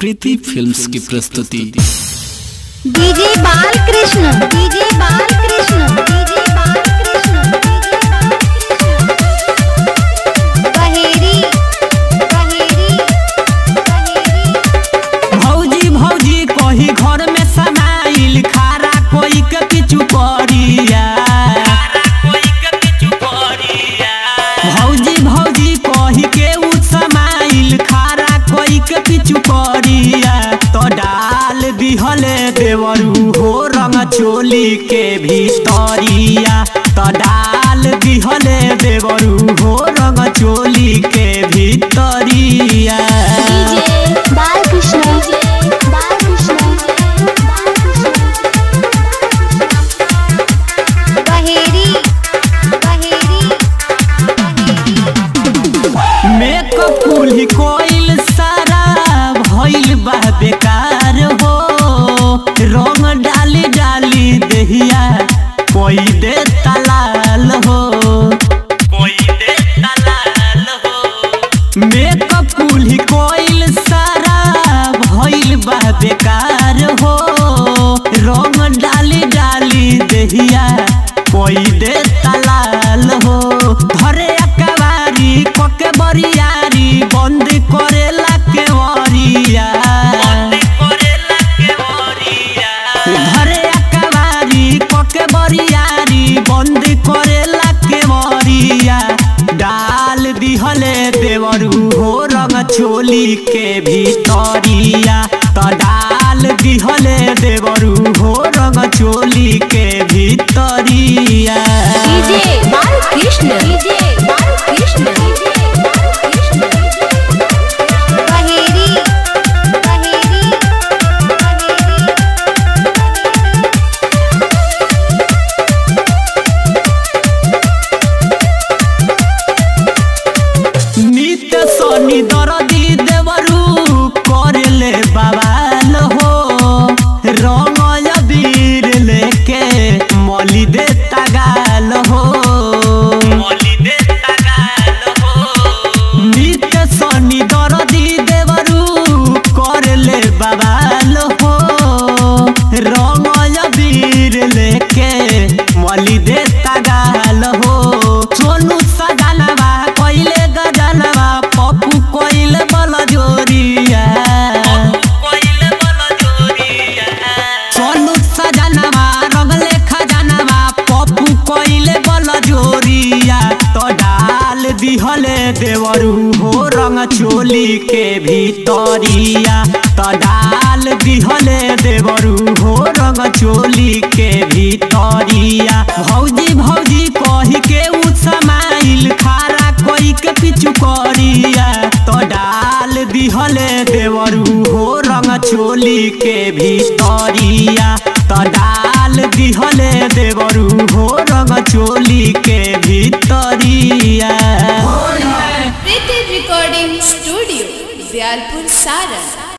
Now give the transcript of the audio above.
प्रीति films की प्रस्तुति DJ Balkrishna DJ Balkrishna DJ Balkrishna Baheri Baheri Baheri भौजी भौजी कही घर में समाइल खारा कोई के पिछु करिया भौजी भौजी कही के उ समाइल खारा कोई के पिछु करिया तो डाल दिहले देवरू हो रंग चोली के भीतरिया तो डाल दिहले देवरू हो रंग चोली के भीतरिया DJ Balkrishna DJ Balkrishna Baheri Baheri makeup कुली कोइल सारा भइल बा बेकार हो रंग डाली डाली देहिया कोई दे तलाल हो कोई दे तलाल हो मेकअप कुली कोइल सारा भइल बा बेकार हो रंग डाली डाली देहिया कोई दे तलाल हो घरे अकबारी कोके बरियारी बंद करेला के वरिया घरे अकबारी कोके बरियारी बंद करेला के वरिया डाल दिहले देवरू हो रंग चोली के भीतरिया तो डाल दिहले देवरू हो रंग चोली के भीतरिया DJ Balkrishna DJ Balkrishna DJ Balkrishna Baheri Baheri नित सनी दरदी देवरू करले बवाल हो रंग अबीर लेके मली दे तगाल हो मली दे तगाल हो नित सनी दरदी देवरू करले बवाल हो रंग अबीर लेके मली दे तगाल हो सोनू सजनवा कइले गजनवा पप्पू कइले बल जोरिया सोनू सजनवा रंगले खजनवा पप्पू कइले बल जोरिया तो डाल दिहले देवरू हो रंग चोली के भीतरिया तो डाल दिहले देवरू हो रंग चोली के भीतरिया भौजी भौजी कही के उ समाइल खारा कोई के पिछु करिया तो डाल दिहले देवरू हो रंग चोली के भीतरिया तो डाल दिहले देवरू हो रंग चोली के भीतरिया प्रीति रिकॉर्डिंग स्टूडियो दयालपुर सारण